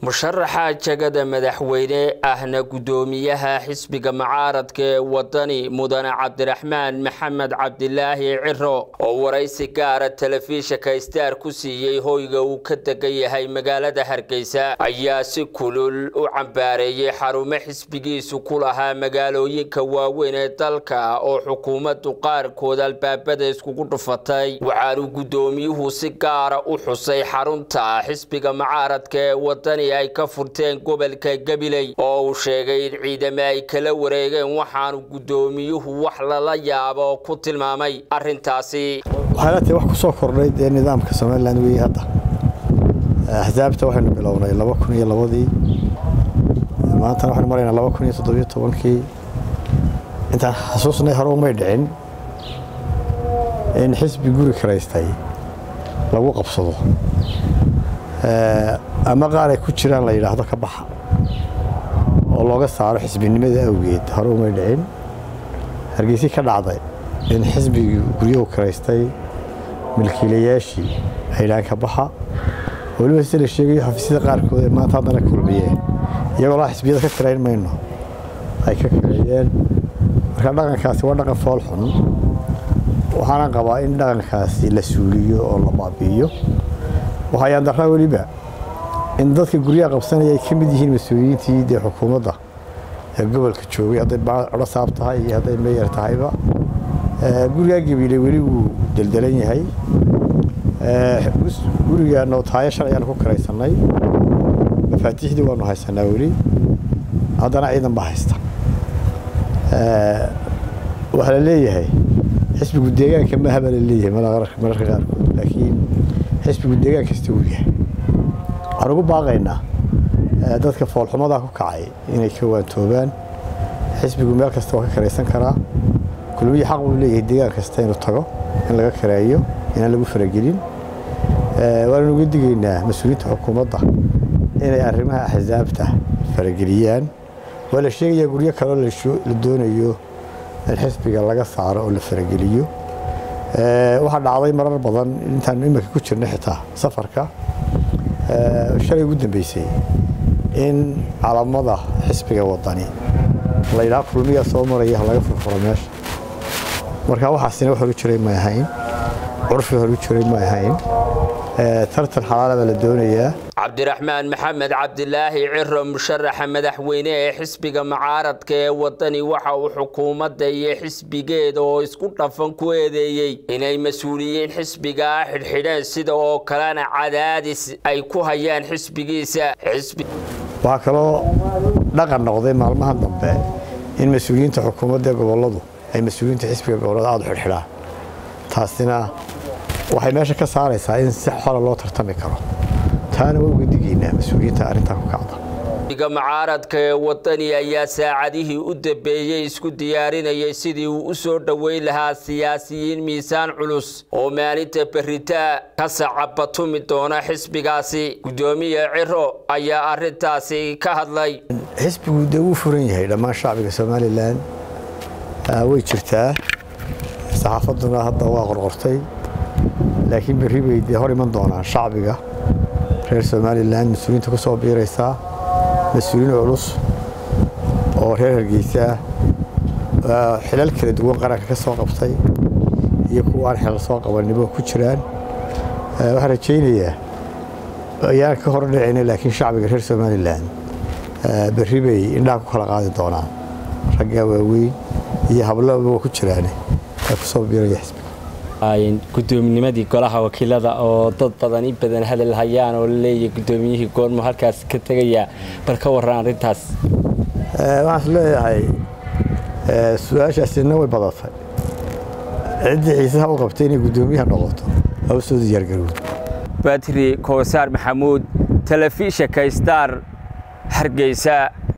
musharaxa jagada madaxweyne ahna guddoomiyaha xisbiga mucaaradka ee wadani mudane cabdiraxmaan maxamed cabdilaahi ciro oo waraysi gaara telefishinka staar ku siiyey hoyga uu ka degan yahay magaalada hargeysa ayaa si kulul u cambaareeyey xarumo xisbigiisu ku lahaa magaalooyinka waaweyn ee dalka oo xukuumaddu qaarkood albaabada iskugu dhufatay waxaanu guddoomiyuhu si gaara u xusay xarunta xisbiga mucaaradka ee wadani ay ka furteen gobolka gabiley oo uu sheegay in ciidamo ay kala wareegeen waxaanu guddoomiyuhu wax lala yaabo ku tilmaamay arrintaasi waxayna tahay wax ku soo kordhay dee nidaamka somalilan weeye hadda axsaabta waxaynu bilownay laba kun iyo labadii maantana waxaynu maraynaa laba kun iyo toddobiyo tobankii intaan xasuusnay hore umay dhicin in xisbi guri karaystay lagu qabsado ama qaar ay ku jiraan la yidhaahdo ka baxa oo looga saaro xisbinimada awgeed hore umay dhicin hargeysi ka dhacday in xisbigii guryahu karaystay milkiilayaashii ay yidhahaan ka baxa weliba sida la sheegayo xafiisyada qaarkood ee maanta haddana kulmiyeen iyagoo laa xisbiyada ka karayn mayno ay ka kareeyeen marka dhaqankaasi waa dhaqan fool xun waxaana qabaa in dhaqankaasi la suuliyo oo la baabi'iyo waxayaan daraa weliba in dadka guryaha qabsanaya ay ka mid yihiin mas-uuliyiintii dee xukuumadda ee gobolka joogay hadday codho saab tahay iyo hadday meeyar tahayba gurigaa gabiile weli wuu deldelan yahay guriga nootaayo shalay aan ku karaysannay mafaatiixdii waanu haysanaa weli haddana ciidan baa haysta waxaa la leeyahay xisbigu deegaanka maaha baa la leeyahay mararka qaarkood laakiin xisbigu deegaan kasta uu yahay waxaan ugu baaqaynaa dadka foolxumadaa ku kacay inay ka waantoobaan xisbigu meel kasta waa ka karaysan karaa kulmihii xaq buu leeyahay deegaan kasta inuu tago in laga kareeyo inaan lagu faragelin waananu uga digaynaa mas-uuliyiinta xukuumadda inay arrimaha axsaabta farageliyaan waa la sheegayaa guryo kaleo la doonayo in xisbiga laga saaro oo la farageliyo waxaa dhacday marar badan intaanu iminka ku jirna xitaa safarka shalay ugu dambeysay in calamada xisbiga wadani la yidhaha kulmiyaa soo maraya laga furfuro meesha marka waxaasina wax horu jiray may ahayn curfi horu jiray may ahayn tartan xalaala baa la doonayaa cabdiraxmaan maxamed cabdilaahi ciro musharaxa madaxweyne ee xisbiga mucaaradka ee wadani waxa uu xukuumadda iyo xisbigeeda oo isku dhafan ku eedeeyey inay mas-uuliyiin xisbigaa xidhxidheen sida oo kalena cadaadis ay ku hayaan xisbigiisa waxaa kaloo dhaqan noqday maalmaha dambe in mas-uuliyiinta xukuumadda gobolladu ay mas-uuliyiinta xisbiga gobollada aada u xidhxidhaan taasina waxay meesha ka saaraysaa in si xola loo tartami karo taana waa uga digaynaa mas-uuliyiinta arrintaa ku kacda xisbiga mucaaradka ee wadani ayaa saacadihii u dambeeyey isku diyaarinayay sidii uu u soo dhoweyn lahaa siyaasiyiin miisaan culus oo maalinta beritaa ka sacabatumi doona xisbigaasi guddoomiye ciro ayaa arrintaasi ka hadlay xisbigu dee wuu furan yahay dhammaan shacbiga somalilan way jirtaa saxaafadduna hadda waa qorqortay laakiin berri bay dee hor iman doonaan shacbiga reer somalilan mas-uuliyiinta ku soo biiraysaa mas-uuliyiin culus oo reer hargeysa ah xilal kala duwan qaranka ka soo qabtay iyo kuwa aan xilal soo qabannibo ku jiraan waxaan rajaynayaa ayaan ka hor dhicina laakiin shacbiga reer somalilan berri bay indhaha ku kala qaadi doonaan raggaa waaweyn iyo hablaba ku jiraane ee ku soo biiraya xisbiga gudoominnimadii golaha wakiilada oo dad badan in badan hadal hayaan oo laleeyahay guddoomiyihii goormu halkaas ka tegayaa bal ka warran arrintaas waxaan is leeyahay su-aashaasina way badatay ciddii xiisaha u qabtay inay guddoomiyaha noqoto ha u soo diyaargarowd batri koosaar maxamuud telefishinka star hargeysa